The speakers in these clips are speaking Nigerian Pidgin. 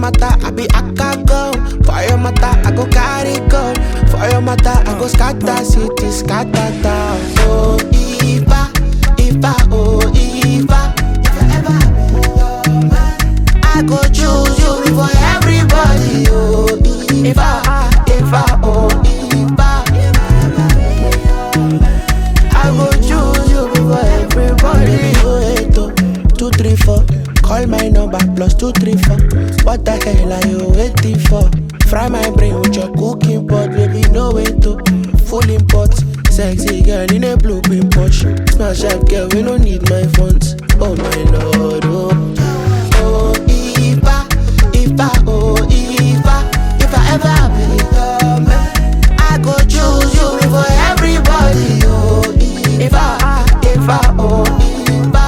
matter, I be aka go. For your matter, I go carry go. For your matter, I go scatter city, scatter town. Oh, Ifa, Ifa, oh, Ifa. If I ever be your man, I go choose you before everybody. Oh, Ifa, Ifa, oh, Ifa. I go choose you before everybody. Oh, eight, oh, two, three, four. Call my number plus two, three, four. What the hell are you waiting for? Fry my brain with your cooking pot, baby. No way to full import. Sexy girl in a blue pin Porsche. Smash up, girl. We don't need my funds. Oh my lord, oh. Oh, Ifa, Ifa, oh, Ifa. If I ever be your man, I go choose you before everybody. Oh, Ifa, Ifa, oh, Ifa.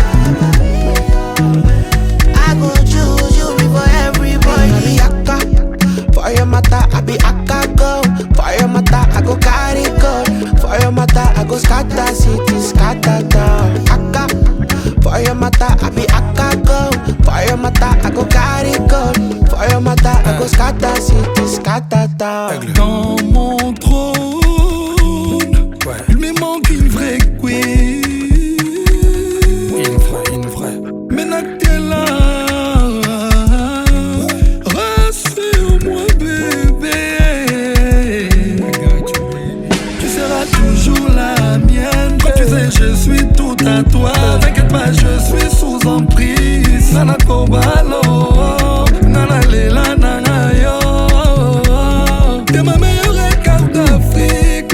I go choose you before everybody. I be aka, for your matter, I be aka go. For your matter, I go carry go. For your matter, I go scatter city, scatter town. Aka, for your matter, I be aka go. For your matter, I go carry go. For your matter, I go scatter city, scatter town. Dans mon trône, il me manque une vraie queen. Une vraie, une vraie. Maintenant que t'es là, rassure-moi, bébé. Tu seras toujours la mienne. Quand tu sais, je suis tout à toi. T'inquiète pas, je suis sous emprise. Nana Kobalo, Nana Lela, Nana Yo. T'es ma meilleure carte d'Afrique.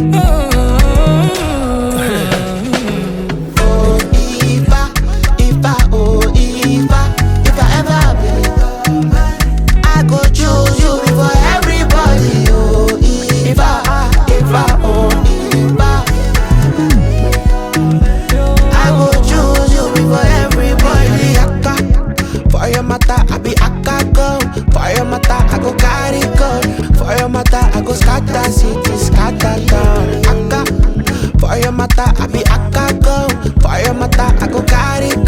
Oh, Ifa, Ifa, oh, Ifa. If I ever be your man, I go choose you before everybody. Oh, Ifa, Ifa, oh, Ifa. I go choose you before everybody. Aka, for your matter, I be aka go. For your matter, I go carry go. For your matter, I go scatter city, scatter town. Aka, for your matter, I be aka go. For your matter, I go carry